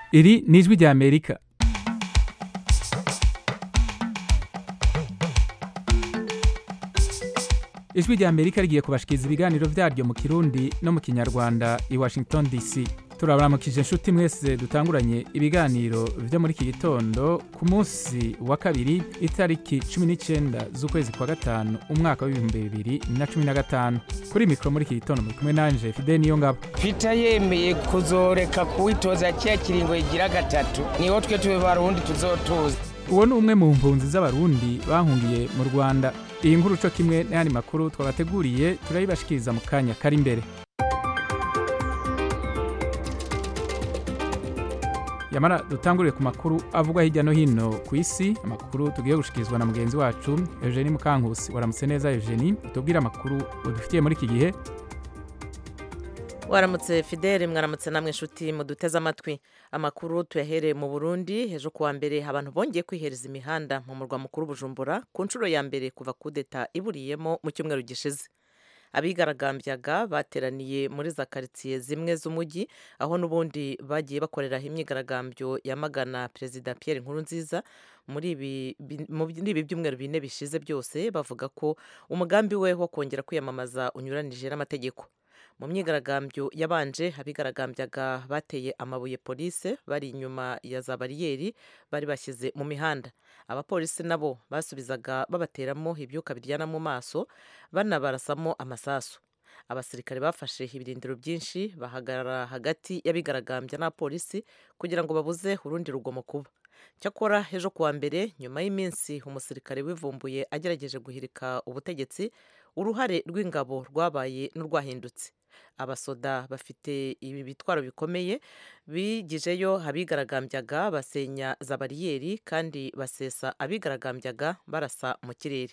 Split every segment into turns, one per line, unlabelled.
iri ni ijwi rya amerika ijwi rya amerika rigiye kubashikiriza ibiganiro vyaryo mu kirundi no mu kinyarwanda i washington dc turabaramukije inshuti mwese dutanguranye ibiganiro vyo muri iki gitondo ku munsi wa kabiri itariki cumi n'icenda z'ukwezi kwa gatanu umwaka w'ibihumbi bibiri na cumi na gatanu kuri mikoro muri iki gitondo muri kumwe nanje fide niyo ngabo
Peter yemeye kuzoreka kuwitoza kiya kiringo igira gatatu niho twe tube barundi tuzotuza
uwo ni umwe mu mpunzi z'abarundi bahungiye mu rwanda iyi nkuru co kimwe n'ayandi makuru twabateguriye turayibashikiriza mu kanya kari imbere yamara dutangurire ku makuru avugwa hirya no hino ku isi amakuru tugiye gushikirizwa na mugenzi wacu eugenie mukankusi waramutse neza eugenie tubwire amakuru udufitiye muri iki gihe
waramutse fidele mwaramutse namwe inshuti muduteze amatwi amakuru tuyahereye mu burundi hejuru kuwa mbere abantu bongeye kwihereza imihanda mu murwa mukuru bujumbura ku nshuro ya mbere kuva kudeta iburiyemo mu cyumweru gishize abigaragambyaga bateraniye muri za karitsiye zimwe z'umujyi aho n'ubundi bagiye bakoreraho imyigaragambyo yamagana perezida Pierre Nkurunziza muri ibi bi- muri ibi byumweru bine bishize byose bavuga ko umugambi we wo kongera kwiyamamaza unyuranije n'amategeko mu myigaragambyo yabanje abigaragambyaga bateye amabuye polise bari inyuma ya za bariyeri bari bashyize mu mihanda abapolisi nabo basubizaga babateramo ibyuka biryana mu maso banabarasamo amasasu abasirikare bafashe ibirindiro byinshi bahagarara hagati y'abigaragambya n'abapolisi kugira ngo babuze urundi rugomo kuba cyakora ejo kuwa mbere nyuma y'iminsi umusirikare wivumbuye agerageje guhirika ubutegetsi uruhare rw'ingabo rwabaye n'urwahindutse abasoda bafite ibi bitwaro bikomeye bigijeyo abigaragambyaga basenya za bariyeri kandi basesa abigaragambyaga barasa mu kirere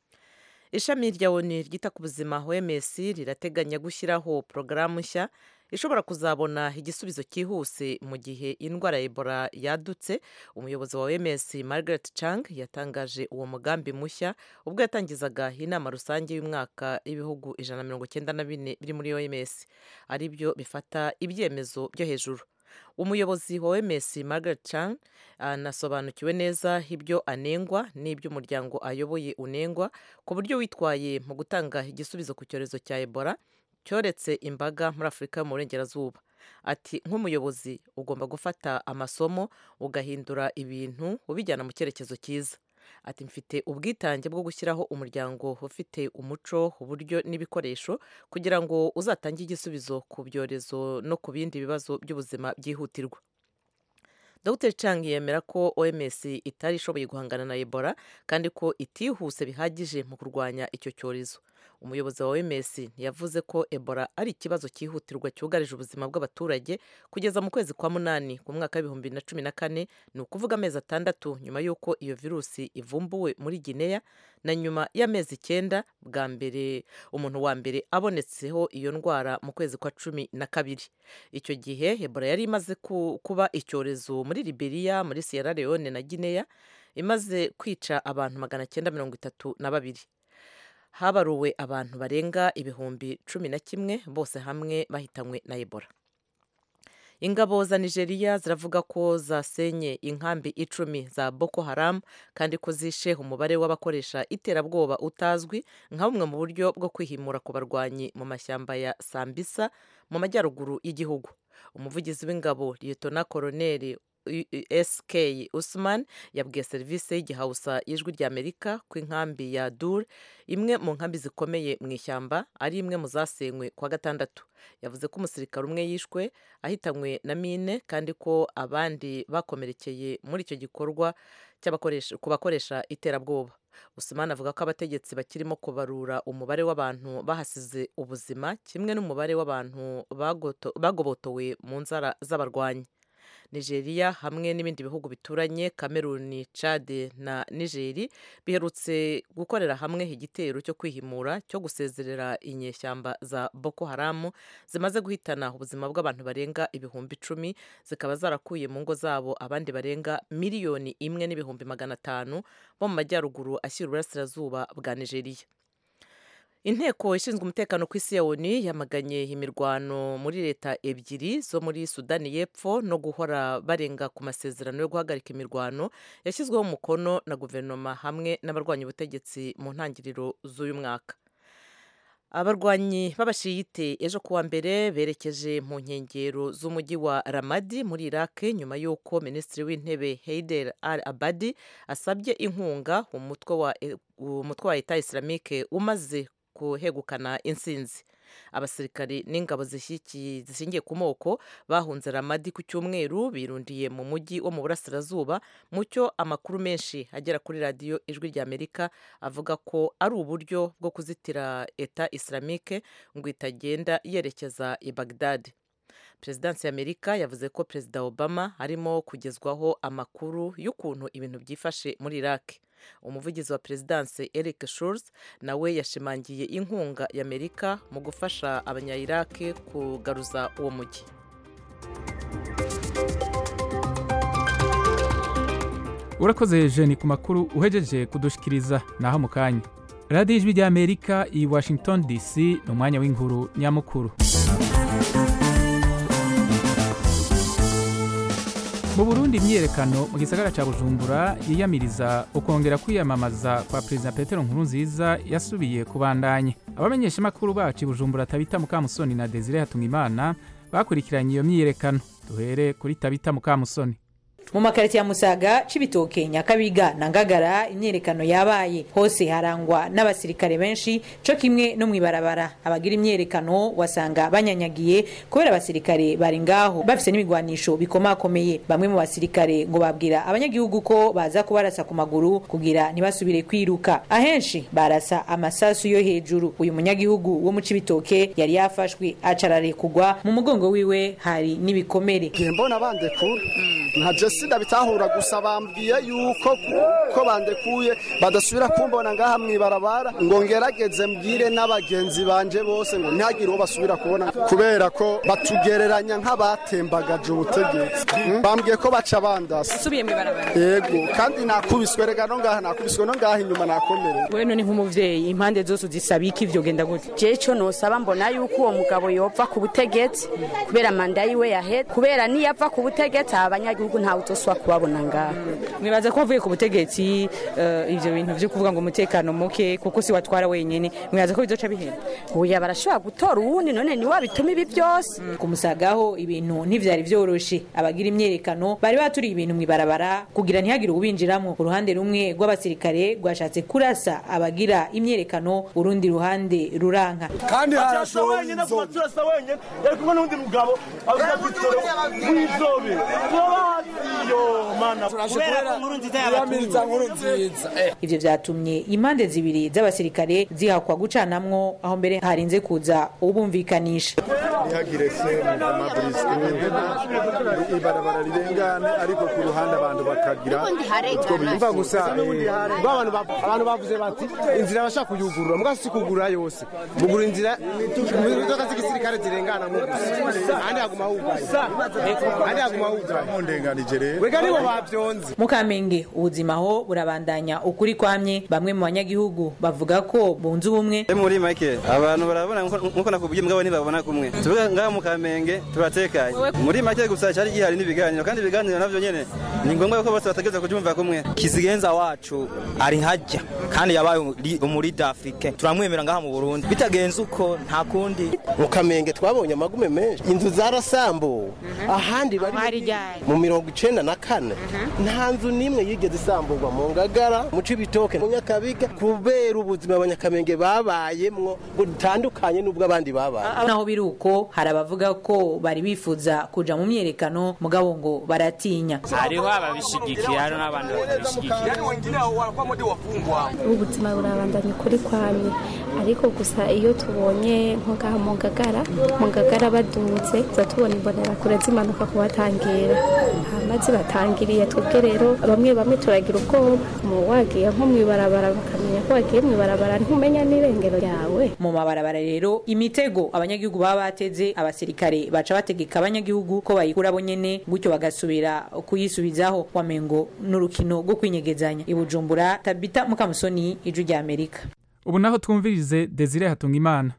ishami rya oni ryita ku buzima oms rirateganya gushyiraho porogaramu nshya ishobora kuzabona igisubizo cyihuse mu gihe indwara ya ebola yadutse umuyobozi wa oms margaret chang yatangaje uwo mugambi mushya ubwo yatangizaga inama rusange y'umwaka y'ibihugu ijana na mirongo icyenda na bine biri muri oms ari byo bifata ibyemezo byo hejuru umuyobozi wa oms margaret chan anasobanukiwe neza ibyo anengwa n'ibyo umuryango ayoboye unengwa ku buryo witwaye mu gutanga igisubizo ku cyorezo cya ebola cyoretse imbaga muri afurika yo mu burengerazuba ati nk'umuyobozi ugomba gufata amasomo ugahindura ibintu ubijyana mu cyerekezo cyiza ati mfite ubwitange bwo gushyiraho umuryango ufite umuco uburyo n'ibikoresho kugira ngo uzatange igisubizo ku byorezo no ku bindi bibazo by'ubuzima byihutirwa dr chang yemera ko oms itari ishoboye guhangana na ebola kandi ko itihuse bihagije mu kurwanya icyo cyorezo umuyobozi wa oms yavuze ko ebola ari ikibazo cyihutirwa cyugarije ubuzima bw'abaturage kugeza mu kwezi kwa munani ku mwaka w'ibihumbi bibiri na cumi na kane ni ukuvuga amezi atandatu nyuma y'uko iyo virusi ivumbuwe muri guinea na nyuma y'amezi icyenda bwa mbere umuntu wa mbere abonetseho iyo ndwara mu kwezi kwa cumi na kabiri icyo gihe ebola yari imaze ku- kuba icyorezo muri liberia muri sierra leone na guinea imaze kwica abantu magana cyenda mirongo itatu na babiri habaruwe abantu barenga ibihumbi cumi na kimwe bose hamwe bahitanywe na ebola ingabo za nigeria ziravuga ko zasenye inkambi icumi za boko haram kandi ko zishe umubare w'abakoresha iterabwoba utazwi nka bumwe mu buryo bwo kwihimura ku barwanyi mu mashyamba ya sambisa mu majyaruguru y'igihugu umuvugizi w'ingabo liyetona koroneri sk usman yabwiye serivisi y'igihausa y'ijwi ry'amerika ko inkambi ya dur imwe mu nkambi zikomeye mu ishyamba ari imwe mu zasenywe kwa gatandatu yavuze ko umusirikare umwe yishwe ahitanywe na mine kandi ko abandi bakomerekeye muri icyo gikorwa cy'abakoresha- ku bakoresha iterabwoba usman avuga ko abategetsi bakirimo kubarura umubare w'abantu bahasize ubuzima kimwe n'umubare w'abantu bagoto- bagobotowe mu nzara z'abarwanyi nigeria hamwe n'ibindi bihugu bituranye kameruni chad na nigeri biherutse gukorera hamwe igitero cyo kwihimura cyo gusezerera inyeshyamba za boko haramu zimaze guhitana ubuzima bw'abantu barenga ibihumbi icumi zikaba zarakuye mu ngo zabo abandi barenga miliyoni imwe n'ibihumbi magana atanu bo mu majyaruguru ashyira uburasirazuba bwa nigeria inteko ishinzwe umutekano ku isi ya oni yamaganye imirwano muri leta ebyiri zo muri sudani y'epfo no guhora barenga ku masezerano yo guhagarika imirwano yashyizweho umukono na guverinoma hamwe n'abarwanya ubutegetsi mu ntangiriro z'uyu mwaka abarwanyi b'abashiyite ejo kuwa mbere berekeje mu nkengero z'umujyi wa ramadi muri iraq nyuma y'uko minisitiri w'intebe heider al abadi asabye inkunga umutwe wa umutwe wa leta islamike umaze kuhegukana insinzi abasirikari n'ingabo zishingiye ku moko bahunze ramadi ku cyumweru birundiye mu mujyi wo mu burasirazuba mu cyo amakuru menshi agera kuri radiyo ijwi ry'amerika avuga ko ari uburyo bwo kuzitira eta islamike ngo itagenda yerekeza i bagdad perezidansi y'amerika yavuze ko perezida obama arimo kugezwaho amakuru y'ukuntu ibintu byifashe muri iraq umuvugizi wa perezidansi eric schulz nawe yashimangiye inkunga y'amerika mu gufasha abanya-iraq kugaruza uwo mujyi
urakoze jeni ku makuru uhejeje kudushikiriza naho mu kanya radiyo ijwi ry'amerika i washington dc ni umwanya w'inkuru nyamukuru mu burundi imyiyerekano mu gisagara cya bujumbura yiyamiriza ukongera kwiyamamaza kwa perezida petero nkurunziza yasubiye kubandanya abamenyeshamakuru bacu i bujumbura tabita mukamusoni na desire hatumimana bakurikiranye iyo myiyerekano duhere kuri tabita mukamusoni
mu makarito ya musaga cibitoke nyakabiga na ngagara imyerekano yabaye hose harangwa n'abasirikare benshi co kimwe no mwibarabara abagira imyerekano wasanga banyanyagiye kubera abasirikare bari ngaho bafise n'ibigwanisho bikomakomeye bamwe mu basirikare ngo babwira abanyagihugu ko baza kubarasa ku maguru kugira ntibasubire kwiruka ahenshi barasa amasasu yo hejuru uyu munyagihugu wo mu cibitoke yari yafashwe acararekugwa mu mugongo wiwe hari n'ibikomere
mbona bandekura nka jesi ndabitahura gusa bambwiye yuko ko bandekuye badasubira kumbona ngaha mwibarabara ngo ngerageze mbwire n'abagenzi banje bose ngo ntihagire uwo basubira kubona kubera ko batugereranya nk'abatembagaje ubutegetsi bambwiye ko baca bandasa
usubiye mwibarabara
yego kandi nakubiswe rega no ngaha nakubiswe no ngaha inyuma nakomereye
we none nk'umuvyeyi impande zose uzisaba iki ivyo genda gute
je co nosaba mbona yuko uwo mugabo yopfa ku butegetsi kubera manda yiwe yahera kubera niyapfa ku butegetsi abanyagihugu ntawe utoswa kubabona ngaha
mwibaza ko wavuye ku butegetsi uh, ivyo bintu vyo kuvuga ngo umutekano muke kuko si watwara wenyene mwibaza ko bizoca bihenda
oya barashobora gutora uwundi none niwe abituma ibi byose
mm. kumusagaho ibintu ntivyari vyoroshe abagira imyerekano bari baturiye ibintu mwibarabara kugira ntihagire ubinjiramo uruhande rumwe rw'abasirikare rwashatse kurasa abagira imyerekano urundi ruhande ruranka
kandi harashowe wenyine kuba turasa wenyine yari kumwe n'undi mugabo avuga gutoro w'izobe
ivyo vyatumye impande zibiri z'abasirikare zihakwa gucanamwo aho mbere harinze kuza ubumvikanisha
ntihagire se ibarabara rirengane ariko ku ruhande abantu bakagira utwo bimva gusa
abantu bavuze bati inzira bashaka kuyugurura muga si kugurura yose mugura inzira imodoka z'igisirikare zirengana mu gusa ahandi haguma hugaye ahandi haguma hugaye
mundenganije rero
wega nibo bavyonze
mu kamenge ubuzima ho burabandanya ukuri kwamye bamwe mu banyagihugu bavuga ko bunze ubumwe
muri make abantu barabona nkuko nakubwiye mugabo ntibabona kumwe tuvuga ngaha mu kamenge turatekanye muri make gusa cyari gihari n'ibiganiro kandi ibiganiro navyo nyene ni ngombwa ko bose bategereza kubyumva kumwe
kizigenza wacu ari hajya kandi yabaye umurida afrike turamwemera ngaha mu burundi bitagenze uko nta kundi
mu kamenge twabonye amagume menshi inzu zarasambuwe ahandi bari mu mirongo icenda na kane nta nzu n'imwe yigeze isamburwa mu ngagara mu cibitoke mu nyakabiga kubera ubuzima abanyakamenge babayemwo ngo dutandukanye n'ubwo abandi babaye
naho biri uko hari abavuga ko bari bifuza kuja mu myerekano mugabo ngo baratinya
hariho ababishigikiye hari n'abandi batabishigikiye
ubuzima burabandanya ukuri kwamye ariko gusa iyo tubonye nko ngaha mu ngagara mu ngagara badutse tuza tubona imbonerakure zimanuka kubatangira hamaze batangiriye twebwe rero bamwe bamwe turagira ubwoba mu wagiye nko mwibarabara bakamenya ko wagiye mwibarabara ntumenya n'irengero ryawe
mu mabarabara rero imitego abanyagihugu baba bateze abasirikare baca bategeka abanyagihugu ko bayikura bo nyene gutyo bagasubira kuyisubizaho wamengo n'urukino rwo kwinyegezanya i bujumbura tabita mukamusoni ijwi rya amerika
ubu naho twumvirize desire hatunga imana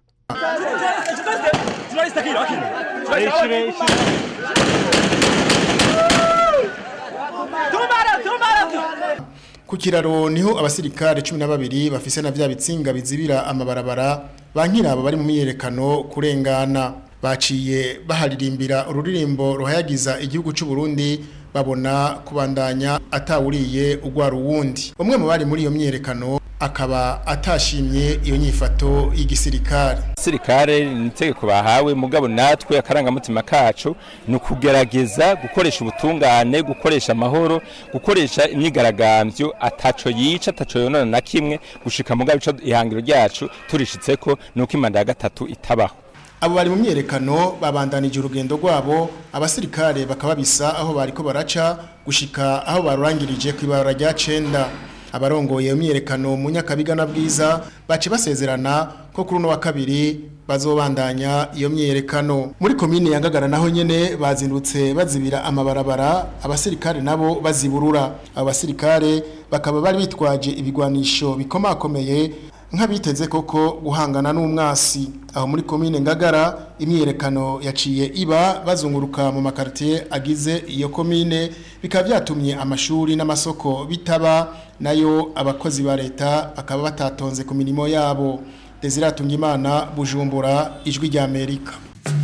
ku kiraro niho abasirikare cumi na babiri bafise na vya bitsinga bizibira amabarabara bankirabo bari mu myiyerekano kurengana baciye baharirimbira ururirimbo ruhayagiza igihugu cy'u Burundi babona kubandanya atawuriye ugwara uwundi umwe mu bari muri iyo myiyerekano akaba atashimye iyo nyifato y'igisirikare
sirikare ni itegeko bahawe mugabo natwe akarangamutima kacu ni ukugerageza gukoresha ubutungane gukoresha amahoro gukoresha imyigaragambyo ataco yica ataco yonona na kimwe gushika mugabo ico ihangiro ryacu turishitseko ni uko imanda ya gatatu itabaho
abo bari mu myerekano babandanije urugendo rwabo abasirikare bakaba bisa aho bariko baraca gushika aho barurangirije ku ibarura rya cenda abarongoye iyo myerekano mu nyakabiga na bwiza bace basezerana ko kuri uno wa kabiri bazobandanya iyo myerekano muri komine ya Ngagara naho nyene bazindutse bazibira amabarabara abasirikare nabo baziburura abo basirikare bakaba bari bitwaje ibigwanisho bikomakomeye nk'abiteze koko guhangana n'umwasi aho muri komine Ngagara imyerekano yaciye iba bazunguruka mu makartier agize iyo komine bikaba byatumye amashuri n'amasoko bitaba nayo abakozi ba leta bakaba batatonze ku mirimo yabo Desire Tungimana Bujumbura ijwi rya Amerika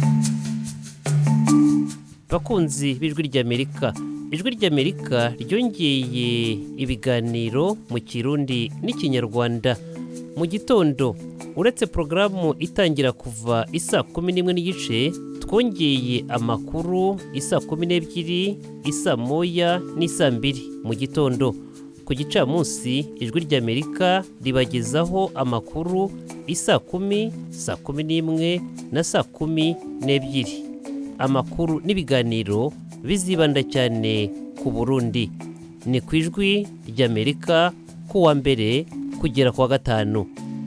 bakunzi b'ijwi ry'amerika ijwi ry'amerika ryongeye ibiganiro mu kirundi n'ikinyarwanda mu gitondo uretse porogaramu itangira kuva isa kumi n'imwe n'igice twongeye amakuru isa kumi n'ebyiri isa moya n'isa mbiri mu gitondo ku gicamunsi ijwi ry'amerika ribagezaho amakuru isa kumi saa kumi n'imwe na saa kumi n'ebyiri amakuru n'ibiganiro bizibanda cyane ku burundi ni ku ijwi ry'amerika kuwa mbere kugera ku wa gatanu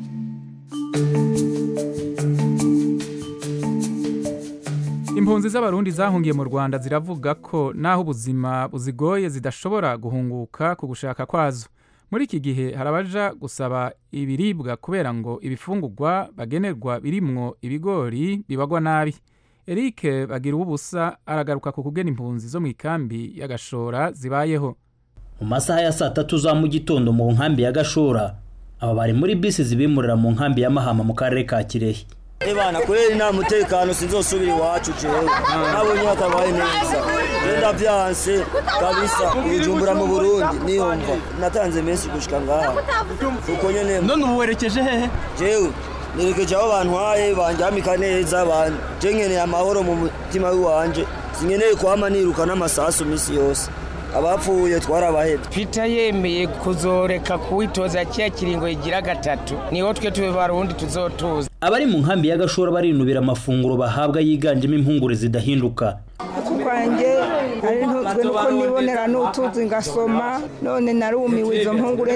impunzi z'abarundi zahungiye mu rwanda ziravuga ko naho ubuzima buzigoye zidashobora guhunguka ku gushaka kwazo muri iki gihe hari abaja gusaba ibiribwa kubera ngo ibifungurwa bagenerwa birimwo ibigori bibagwa nabi eric bagira ubusa aragaruka ku kugena impunzi zo mu ikambi y'agashora zibayeho
mu masaha ya saa tatu za mu gitondo mu nkambi ya gashora aba bari muri bisi zibimurira mu nkambi ya mahama mu karere ka kirehe
Ebana kweli nta mutekano sinzosubira iwacu jewe nabonye hatabaye neza genda vyanse kabisa ujumbura mu Burundi niyumva natanze menshi gushika ngaha uko nyene
none ubu werekeje hehe
jewe nerekeje aho bantwaye banjamika neza ban je nkeneye amahoro mu mutima w'iwanje sinkeneye kwama niruka n'amasasu misi yose abapfuye twarabahebye
Peter yemeye kuzoreka kuwitoza kiya kiringo igira gatatu niho twe tube barundi tuzotuza
abari mu nkambi ya gashora barinubira amafunguro bahabwa yiganjemo impungure zidahinduka
kwanjye ari ntuzwe nuko nibonera n'utuzi ngasoma none narumiwe izo mpungure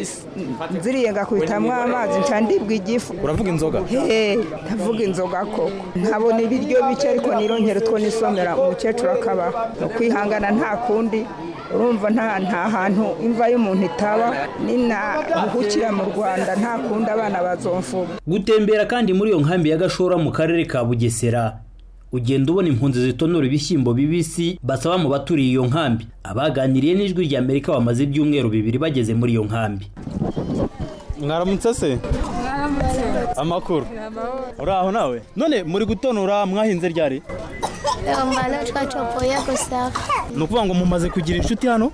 nziriye ngakubitamwo amazi nca ndibwa igifu
uravuga inzoga
he ndavuga inzoga koko nkabona ibiryo bike ariko nironkera utwo nisomera umukecuru akaba ukwihangana nta kundi urumva nta nta hantu imva y'umuntu itaba ninaruhukira mu rwanda nta kundi abana bazomfuga
gutembera kandi muri iyo nkambi ya gashora mu karere ka bugesera ugenda ubona impunzi zitonora ibishyimbo bibisi basaba mu baturiye iyo nkambi abaganiriye n'ijwi rya amerika bamaze ibyumweru bibiri bageze muri iyo nkambi
mwaramutse se amakuru uraho nawe none muri gutonora mwahinze ryari
Ngana twacopoye gusaba.
ni ukuvuga ngo mumaze kugira inshuti hano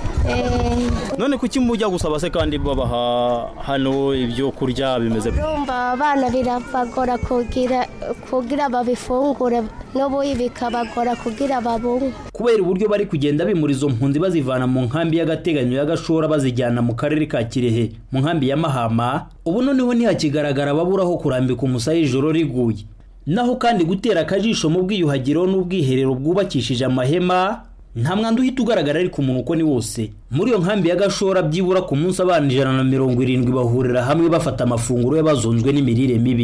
none kuki mujya gusaba se kandi babaha hano ibyo kurya bimeze bite?
Urumva abana birabagora kugira kugira babifungure n'ubuyi bikabagora kugira babunwe.
kubera uburyo bari kugenda bimura izo mpunzi bazivana mu nkambi y'agateganyo ya gashora bazijyana mu karere ka kirehe mu nkambi ya mahama ubu noneho ntihakigaragara ababuraho kurambika umusaya ijoro riguye naho kandi gutera akajisho mu bwiyuhagiro n'ubwiherero bwubakishije amahema nta mwanda uhita ugaragara ariko umuntu uko ni wose muri iyo nkambi ya gashora byibura ku munsi abana ijana na mirongo irindwi bahurira hamwe bafata amafunguro y'abazonzwe n'imirire mibi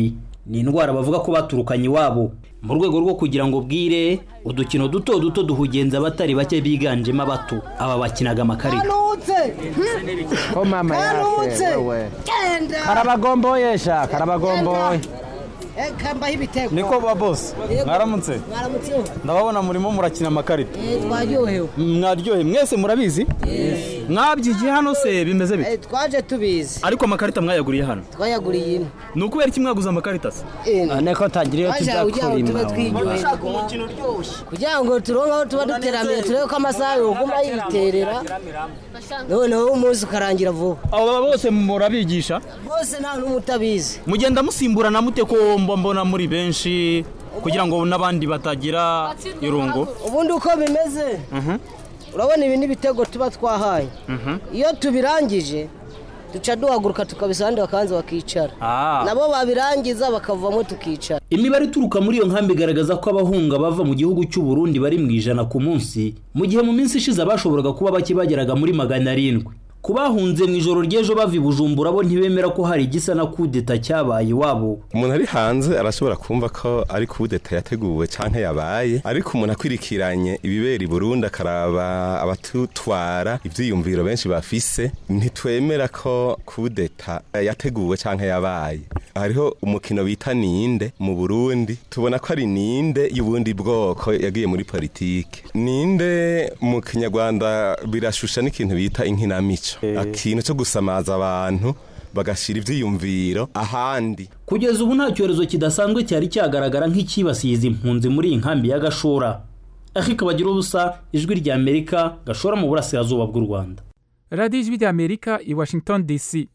ni indwara bavuga ko baturukanye iwabo mu rwego rwo kugira ngo bwire udukino duto duto duhugenza abatari bake biganjemo abato aba bakinaga amakarita
ko mama
Kanutse.
yake wewe
Genda.
karabagomboye sha karabagomboye
Eh, kambaho ibitego
niko ba boss
Yego.
mwaramutse
mwaramutseho
ndababona murimo murakina amakarita
Eh, twaryohewe
mwaryohe mwese murabizi mwabyigiye hano se bimeze bite
Eh, twaje tubizi
ariko amakarita mwayaguriye hano
twayaguriye ino
ni ukubera iki mwaguze amakarita se
niko tagira iyo
Twaje
tujya
kugira ngo tube
kurima
twiryoheye kugira ngo turonke aho tuba duteramiye turebe ko amasaha yoguma yiterera noneho umunsi ukarangira vuba
aba bose murabigisha
bose nta n'umwe utabizi
mugenda musimburana mute ko mba mbona muri benshi kugira ngo n'abandi batagira irungu
ubundi uko bimeze urabona ibi n'ibitego tuba twahaye iyo tubirangije duca duhaguruka tukabisa abandi bakabanza bakicara
Ah.
nabo babirangiza bakavamo tukicara
imibare ituruka muri iyo nkambi igaragaza ko abahunga bava mu gihugu cy'u Burundi bari mu ijana ku munsi mu gihe mu minsi ishize abashoboraga kuba bake bageraga muri magana arindwi ku bahunze mu ijoro ry'ejo bava i bujumbura bo ntibemera ko hari igisa na kudeta cyabaye iwabo
umuntu ari hanze arashobora kumva ko ari kudeta yateguwe canke yabaye ariko umuntu akwirikiranye ibibera i Burundi akaraba abatutwara ivyiyumviro benshi bafise ntitwemera ko kudeta yateguwe canke yabaye hariho umukino bita ninde mu Burundi tubona ko ari ninde y'ubundi bwoko yagiye muri politike ninde mu kinyarwanda birashusha n'ikintu bita inkinamico ikintu cyo gusamaza abantu bagashira ivyiyumviro ahandi
kugeza ubu nta cyorezo kidasanzwe cyari cyagaragara nk'icyibasiye izi mpunzi muri iyi nkambi ya gashora ariko bagira ubusa ijwi rya amerika gashora mu burasirazuba bw'u rwanda
radiyo ijwi rya amerika i washington dc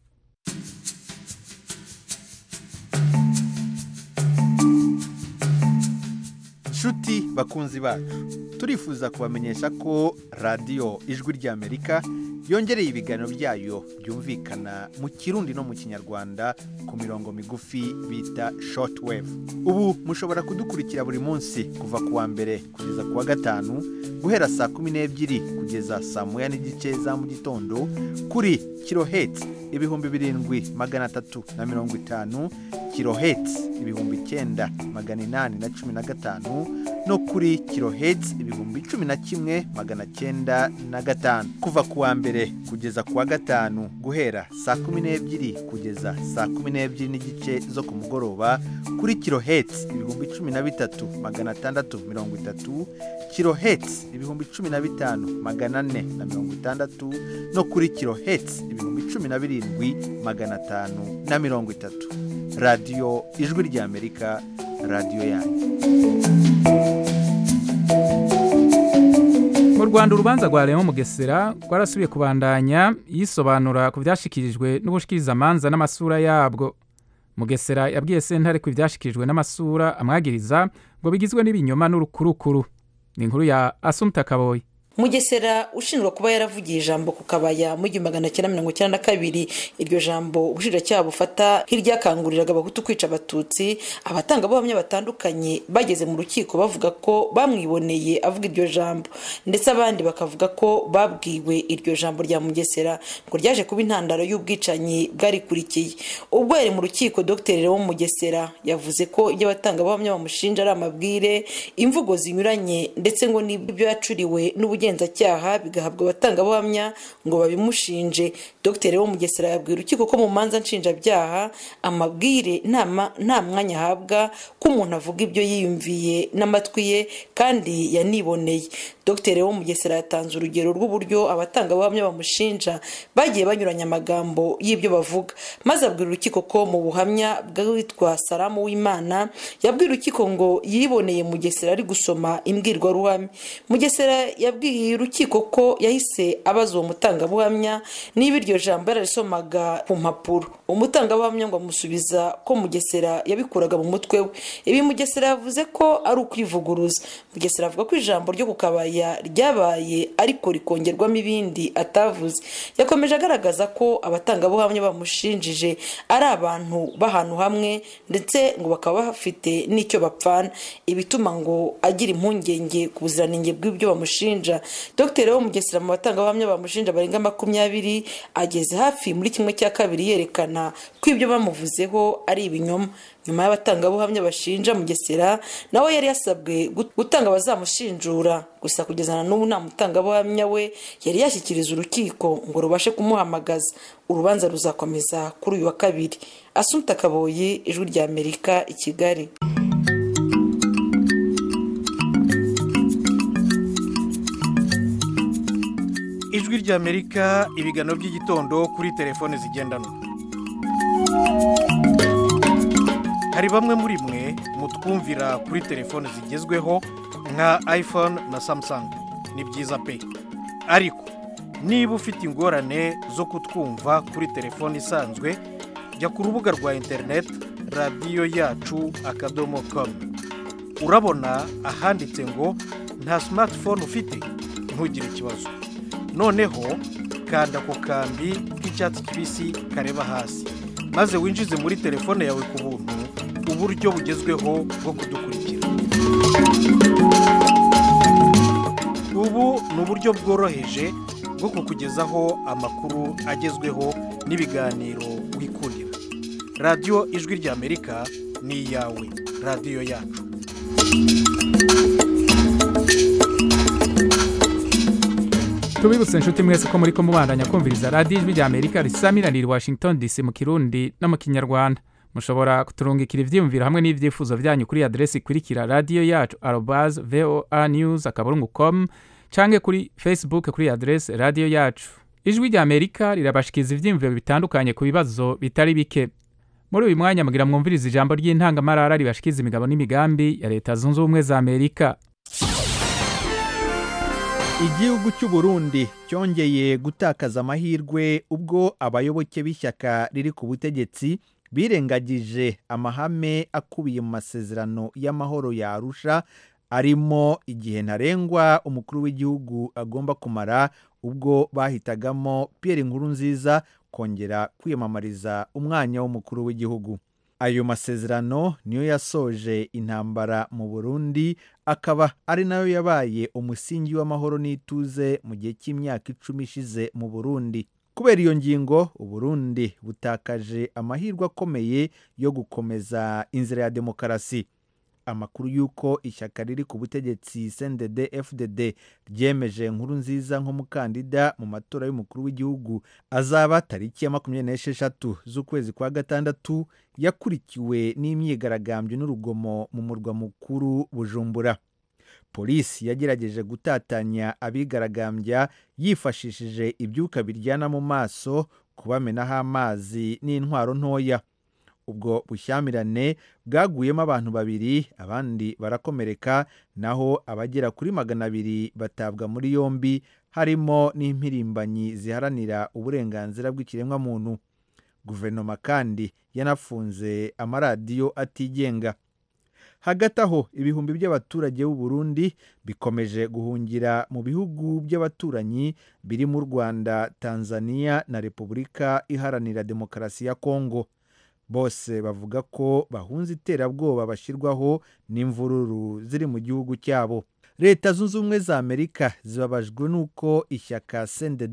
nshuti bakunzi bacu turifuza kubamenyesha ko radiyo ijwi ry'amerika yongereye ibiganiro byayo byumvikana mu kirundi no mu kinyarwanda ku mirongo migufi bita shortwave ubu mushobora kudukurikira buri munsi kuva ku wa mbere kugeza ku wa gatanu guhera saa kumi n'ebyiri kugeza saa moya n'igice za mu gitondo kuri kirohetsi ibihumbi birindwi magana atatu na mirongo itanu kirohetsi ibihumbi icyenda magana inani na cumi na gatanu no kuri kirohetsi ibihumbi cumi na kimwe magana cyenda na gatanu kuva ku wa mbere kugeza ku wa gatanu guhera saa kumi n'ebyiri kugeza saa kumi n'ebyiri n'igice zo ku mugoroba kuri kirohetsi ibihumbi cumi na bitatu magana atandatu mirongo itatu kirohetsi ibihumbi cumi na bitanu magana ane na mirongo itandatu no kuri kirohetsi ibihumbi cumi na birindwi magana atanu na mirongo itatu radiyo ijwi ry'amerika radiyo yanyu
mu rwanda urubanza rwa leon mugesera rwarasubiye kubandanya yisobanura ku byashyikirijwe n'ubushikirizamanza n'amasura yabwo mugesera yabwiye sentare ku byashyikirijwe n'amasura amwagiriza ngo bigizwe n'ibinyoma n'urukurukuru ni inkuru ya asumta kaboyi
mugesera ushinjwa kuba yaravugiye ijambo ku kabaya mu igihumbi magana cyenda mirongo icyenda na kabiri iryo jambo ubushinjacyaha bufata nk'iryakanguriraga abahutu kwica abatutsi abatangabuhamya batandukanye bageze mu rukiko bavuga ko bamwiboneye avuga iryo jambo ndetse abandi bakavuga ko babwiwe iryo jambo rya mugesera ngo ryaje kuba intandaro y'ubwicanyi bwarikurikiye ubwo yari mu rukiko dr leon mugesera yavuze ko ibyo abatangabuhamya bamushinja ari amabwire imvugo zinyuranye ndetse ngo n'ibyo yacuriwe n'ubugenzacyaha ubugenzacyaha bigahabwa abatangabuhamya ngo babimushinje dr wo mugesera yabwira urukiko ko mu manza nshinjabyaha amabwire nta mwanya ahabwa ko umuntu avuga ibyo yiyumviye n'amatwi ye kandi yaniboneye dr wo mugesera yatanze urugero rw'uburyo abatangabuhamya bamushinja bagiye banyuranya amagambo y'ibyo bavuga maze abwira urukiko ko mu buhamya bw'uwitwa salamu w'imana yabwira urukiko ngo yiboneye mugesera ari gusoma imbwirwaruhame mugesera yabwiye urukiko ko yahise abaza uwo mutangabuhamya niba iryo jambo yararisomaga ku mpapuro umutangabuhamya ngo amusubiza ko mugesera yabikuraga mu mutwe we ibi mugesera yavuze ko ari ukwivuguruza mugesera avuga ko ijambo ryo ku kabaya ryabaye ariko rikongerwamo ibindi atavuze yakomeje agaragaza ko abatangabuhamya bamushinjije ari abantu b'ahantu hamwe ndetse ngo bakaba bafite n'icyo bapfana ibituma ngo agira impungenge ku buziranenge bw'ibyo bamushinja dr wo mugesera mu batangabuhamya bamushinja barenga makumyabiri ageze hafi muri kimwe cya kabiri yerekana ko ibyo bamuvuzeho ari ibinyoma
nyuma y'abatangabuhamya bashinja mugesera nawe yari yasabwe gutanga abazamushinjura gusa kugeza na n'ubu nta mutangabuhamya we yari yashyikiriza urukiko ngo rubashe kumuhamagaza urubanza ruzakomeza kuri uyu wa kabiri asumta kaboyi ijwi rya amerika i kigali
ijwi ry'amerika ibiganiro by'igitondo kuri telefone zigendanwa hari bamwe muri mwe mutwumvira kuri telefone zigezweho nka iphone na samsung ni byiza pe ariko niba ufite ingorane zo kutwumva kuri telefone isanzwe jya ku rubuga rwa interineti radiyo yacu akadomo komu urabona ahanditse ngo nta simatifone ufite ntugire ikibazo noneho kanda ku kambi k'icyatsi kibisi kareba hasi maze winjize muri telefone yawe ku buntu uburyo bugezweho bwo kudukurikira ubu ni uburyo bworoheje bwo kukugezaho amakuru agezweho n'ibiganiro wikundira radiyo ijwi ry'amerika ni iyawe radiyo yacu
tubibutse inshuti mwese ko muri ko mubandanya kumviriza radiyo ijwi rya amerika risamiraniye washington dc mu kirundi no mu kinyarwanda mushobora kuturungikira ibyiyumviro hamwe n'ibyifuzo byanyu kuri aderesi ikurikira radiyo yacu arobaze voa news akaburungu com cyangwa kuri facebook kuri aderesi radiyo yacu ijwi rya amerika rirabashikiriza ibyiyumviro bitandukanye ku bibazo bitari bike muri uyu mwanya mugira mwumviriza ijambo ry'intangamarara ribashikiriza imigabo n'imigambi ya leta zunze ubumwe za amerika
igihugu cy'u Burundi cyongeye gutakaza amahirwe ubwo abayoboke b'ishyaka riri ku butegetsi birengagije amahame akubiye mu masezerano y'amahoro ya arusha arimo igihe ntarengwa umukuru w'igihugu agomba kumara ubwo bahitagamo Pierre Nkurunziza kongera kwiyamamariza umwanya w'umukuru w'igihugu ayo masezerano niyo yasoje intambara mu burundi akaba ari nayo yabaye umusingi w'amahoro n'ituze mu gihe cy'imyaka icumi ishize mu burundi kubera iyo ngingo uburundi butakaje amahirwe akomeye yo gukomeza inzira ya demokarasi amakuru y'uko ishyaka riri ku butegetsi cndd fdd ryemeje nkuru nziza nk'umukandida mu matora y'umukuru w'igihugu azaba tariki ya makumyabiri n'esheshatu z'ukwezi kwa gatandatu yakurikiwe n'imyigaragambyo n'urugomo mu murwa mukuru bujumbura polisi yagerageje gutatanya abigaragambya yifashishije ibyuka biryana mu maso kubamenaho amazi n'intwaro ntoya ubwo bushyamirane bwaguyemo abantu babiri abandi barakomereka naho abagera kuri magana abiri batabwa muri yombi harimo n'impirimbanyi ziharanira uburenganzira bw'ikiremwamuntu guverinoma kandi yanafunze amaradiyo atigenga hagati aho ibihumbi by'abaturage b'u Burundi bikomeje guhungira mu bihugu by'abaturanyi biri mu rwanda tanzania na repubulika iharanira demokarasi ya kongo bose bavuga ko bahunze iterabwoba bashyirwaho n'imvururu ziri mu gihugu cyabo leta zunze ubumwe za amerika zibabajwe n'uko ishyaka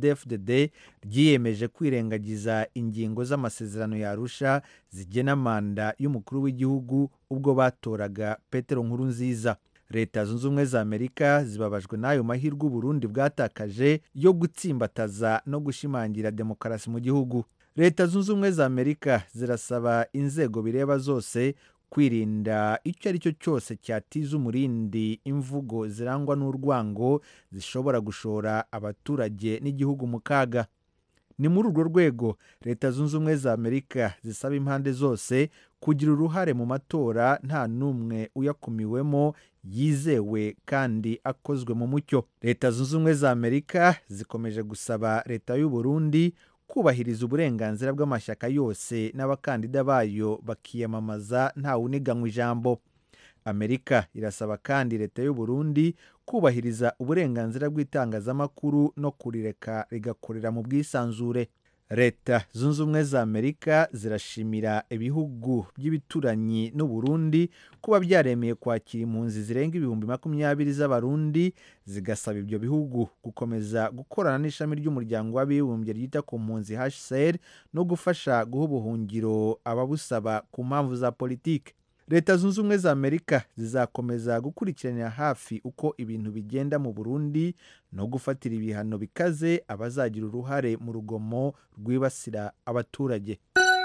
cndd ryiyemeje kwirengagiza ingingo z'amasezerano yarusha zigena manda y'umukuru w'igihugu ubwo batoraga petero nkuru nziza leta zunze ubumwe za amerika zibabajwe n'ayo mahirwe uburundi bwatakaje yo gutsimbataza no gushimangira demokarasi mu gihugu leta zunze ubumwe za amerika zirasaba inzego bireba zose kwirinda icyo ari cyo cyose cyatiza umurindi imvugo zirangwa n'urwango zishobora gushora abaturage n'igihugu mu kaga ni muri urwo rwego leta zunze ubumwe za amerika zisaba impande zose kugira uruhare mu matora nta n'umwe uyakumiwemo yizewe kandi akozwe mu mucyo leta zunze ubumwe za amerika zikomeje gusaba leta y'u Burundi kubahiriza uburenganzira bw'amashyaka yose n'abakandida bayo bakiyamamaza ntawuniganywa ijambo amerika irasaba kandi leta y'u Burundi kubahiriza uburenganzira bw'itangazamakuru no kurireka rigakorera mu bwisanzure leta zunze ubumwe za amerika zirashimira ibihugu by'ibituranyi n'uburundi kuba byaremeye kwakira impunzi zirenga ibihumbi makumyabiri z'abarundi zigasaba ibyo bihugu gukomeza gukorana n'ishami ry'umuryango w'abibumbye ryita ku mpunzi hcr no gufasha guha ubuhungiro ababusaba ku mpamvu za politiki leta zunze ubumwe za amerika zizakomeza gukurikiranira hafi uko ibintu bigenda mu burundi no gufatira ibihano bikaze abazagira uruhare mu rugomo rwibasira abaturage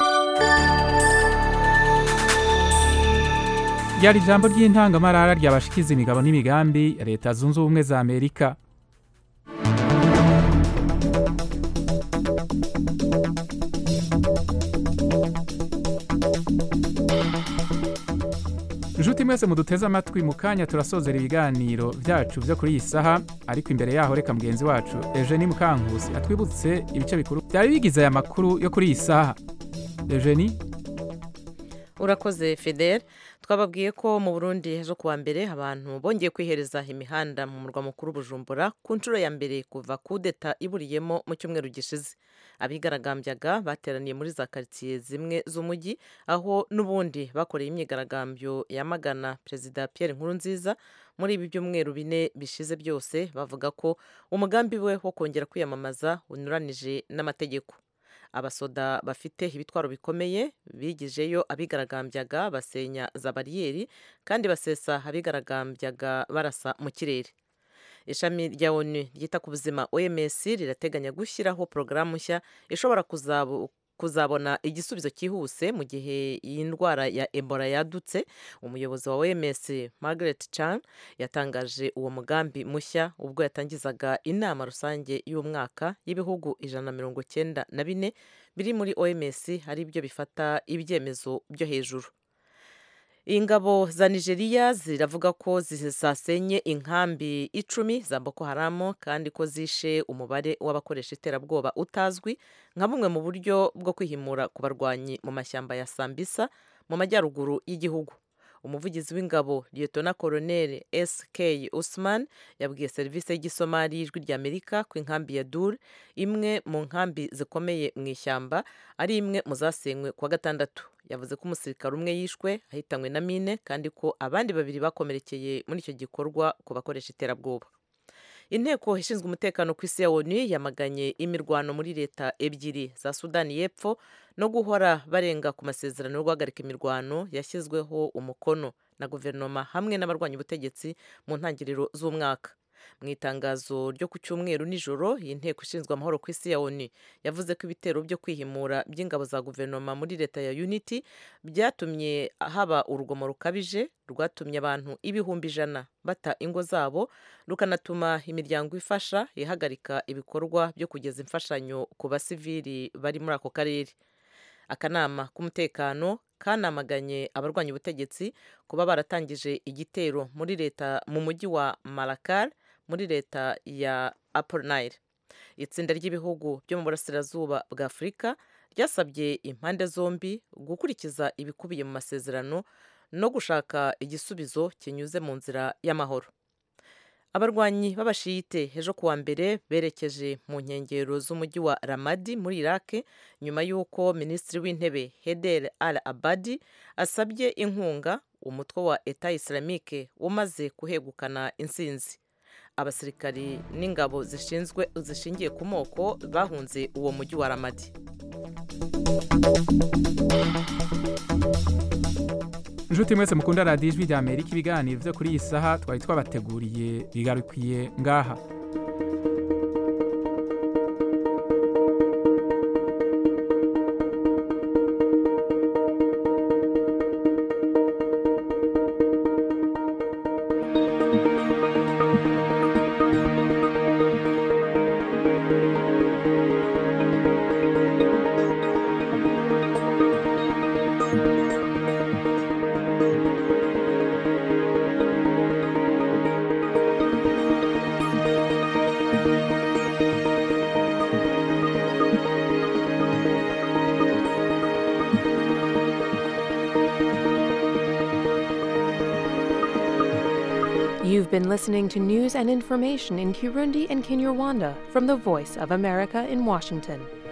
ryari ijambo ry'intangamarara ryabashikiza imigabo n'imigambi ya leta zunze ubumwe za amerika inshuti mwese muduteze amatwi mu kanya turasozera ibiganiro byacu byo kuri iyi saha ariko imbere yaho reka mugenzi wacu eugenie mukankusi atwibutse ibice bikuru byari bigize aya makuru yo kuri iyi saha eugenie
urakoze fidel twababwiye ko mu burundi ejo kuwa mbere abantu bongeye kwihereza imihanda mu murwa mukuru bujumbura ku nshuro ya mbere kuva kudeta iburiyemo mu cyumweru gishize abigaragambyaga bateraniye muri za karitsiye zimwe z'umujyi aho n'ubundi bakoreye imyigaragambyo yamagana perezida Pierre Nkurunziza muri ibi byumweru bine bishize byose bavuga ko umugambi we wo kongera kwiyamamaza unyuranije n'amategeko abasoda bafite ibitwaro bikomeye bigijeyo abigaragambyaga basenya za bariyeri kandi basesa abigaragambyaga barasa mu kirere ishami rya onu ryita ku buzima oms rirateganya gushyiraho porogaramu nshya ishobora kuzabona igisubizo cyihuse mu gihe iyi ndwara ya ebola yadutse umuyobozi wa oms margaret chan yatangaje uwo mugambi mushya ubwo yatangizaga inama rusange y'umwaka y'ibihugu ijana na mirongo cyenda na bine biri muri oms ari byo bifata ibyemezo byo hejuru ingabo za nigeria ziravuga ko zasenye inkambi icumi za boko haramu kandi ko zishe umubare w'abakoresha iterabwoba utazwi nka bumwe mu buryo bwo kwihimura ku barwanyi mu mashyamba ya sambisa mu majyaruguru y'igihugu umuvugizi w'ingabo liyetona koroneli sk usman yabwiye serivisi y'igisomari y'ijwi ry'amerika ko inkambi ya dur imwe mu nkambi zikomeye mu ishyamba ari imwe mu zasenywe kuwa gatandatu yavuze ko umusirikare umwe yishwe ahitanywe na mine kandi ko abandi babiri bakomerekeye muri icyo gikorwa ku bakoresha iterabwoba inteko ishinzwe umutekano ku isi ya onu yamaganye imirwano muri leta ebyiri za sudani y'epfo no guhora barenga ku masezerano yo guhagarika imirwano yashyizweho umukono na guverinoma hamwe n'abarwanya ubutegetsi mu ntangiriro z'umwaka mu itangazo ryo ku cyumweru nijoro iyi nteko ishinzwe amahoro ku isi ya onu yavuze ko ibitero byo kwihimura by'ingabo za guverinoma muri leta ya unity byatumye haba urugomo rukabije rwatumye abantu ibihumbi ijana bata ingo zabo rukanatuma imiryango ifasha ihagarika ibikorwa byo kugeza imfashanyo ku basivili bari muri ako karere akanama k'umutekano kanamaganye abarwanya ubutegetsi kuba baratangije igitero muri leta mu mujyi wa marakar muri leta ya Upper Nile itsinda ry'ibihugu byo mu burasirazuba bwa afurika ryasabye impande zombi gukurikiza ibikubiye mu masezerano no gushaka igisubizo kinyuze mu nzira y'amahoro abarwanyi b'abashiyite ejo kuwa mbere berekeje mu nkengero z'umujyi wa ramadi muri iraq nyuma y'uko minisitiri w'intebe heder al abadi asabye inkunga umutwe wa eta islamique umaze kuhegukana insinzi abasirikari n'ingabo zishinzwe zishingiye ku moko bahunze uwo mujyi wa ramadi
inshuti mwese mukunda radiyo ijwi rya amerika ibiganiro byo kuri iyi saha twari twabateguriye bigarukiye ngaha
You've been listening to news and information in Kirundi and Kinyarwanda from the Voice of America in Washington.